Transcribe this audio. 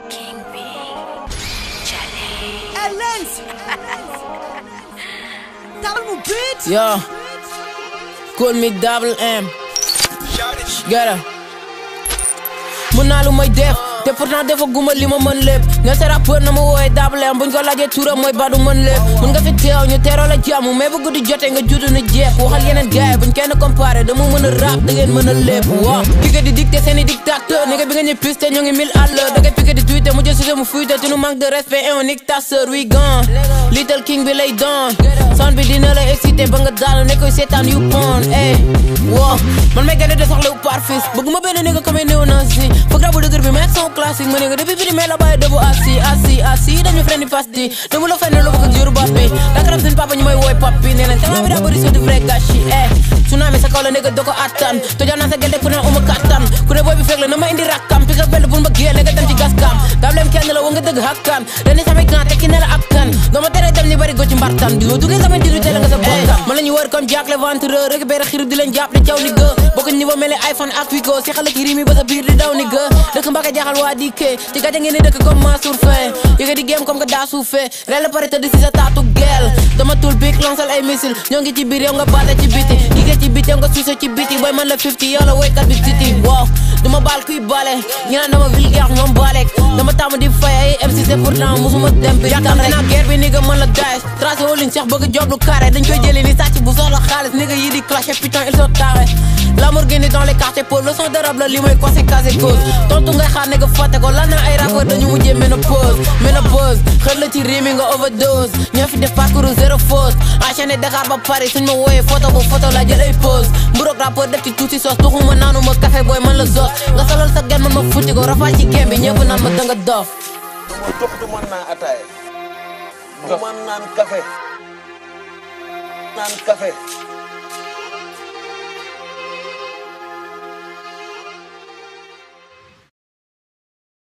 King B. Charlie. Lens. Double mu beat. Yo, call me double M. Get up. mun naa lu may def te pourtant defa guma li ma mën lépp nga sa rappeur na ma wooye double M buñ ko laajee turam mooy badu mën lépp mun nga fi teew ñu teeroo la jàmm mais bu guddi jotee nga jutu na jeex waxal yeneen gaay buñ kenn comparé dama mën a rap da ngeen mën a lépp waaw piqué di dicté seeni dictateur ni nga bi nga ñu piste ñu ngi mille à l'heure da ngay piqué di tweeté mu jël si mu fuite tu nous manque de respect et on nique ta sœur we gone little king bi lay doon son bi dina la excité ba nga daanu ne koy seetaan yu pon eh wow man may gën a de soxla wu parfis bëgguma benn ni nga comme néew na si foog rabu dëgër bi mais son classique ma ne nga depuis bi di mais la bàyyi debout assis assis assis dañu frendi pasti dama la fenn lu bëgg ak juru bappi dakarab seen papa ñu may wooy papi nee nañ talent bi daa bëri so di vrai gâchis eh tsunami sa kaw la nekk doo ko attan tojaan naa sa gel pour ne uma kattan ku ne booy bi fekk la na ma indi rakkam pick up benn pour ma géel nga dem ci gaskam dablem kenn la wa nga dëgg hakkan dañuy samay gan tekki ne la ak kan doo ma tere dem ni bari go ci mbartan di yoo duggee samay diru teel nga sa bokkam ma la ñu wër comme Jack l'éventreur récupéré xiru di leen jàpp di caw ni gë bokk niveau mel ni iPhone ak Wigo si xale ki rimi ba sa biir di daw ni gë dëkk mbaka jaaxal waa di kee ci gàcce ngeen di dëkk comme Mansour Faye yëga di game comme que daa suufee rel la pare tëdd si sa taatu gel dama tul big lancel ay missile ñoo ngi ci biir yow nga baale ci biti liggéey ci biti yow nga suuse ci biti boy man la 50 yow la woykat bi titi wow duma baal kuy bale ñu naan dama vulgaire ñoom baalek dama tàmm di fay ay MC c'est pourtant musuma dem bi yaakaar naa guerre bi ni nga mën la daes tracé woo liñ sax bëgg job lu carré dañ koy jëlee ni sàcc bu soxla xaalis ni nga yi di clashé putain ils sont tarés Lamborghini dans les quartiers pauvres leçon de rap la li mooy conséquence et cause tontu ngay xaar ne nga fàtte ko lan na ay rappeur dañu mujjee ménopause ménopause xër la ci rimi nga overdose ñoo fi def parcours zéro fausse enchaîné Dakar ba Paris suñ ma wooyee photo bu photo la jël ay pause mburoog rappeur def ci tuuti sos tuxuma naanu ma café booy man la sos nga solal sa gen man ma futti ko rafaa ci game bi ñëpp naan ma danga dof ma dox du mën naan ataaya du mën naan café naan café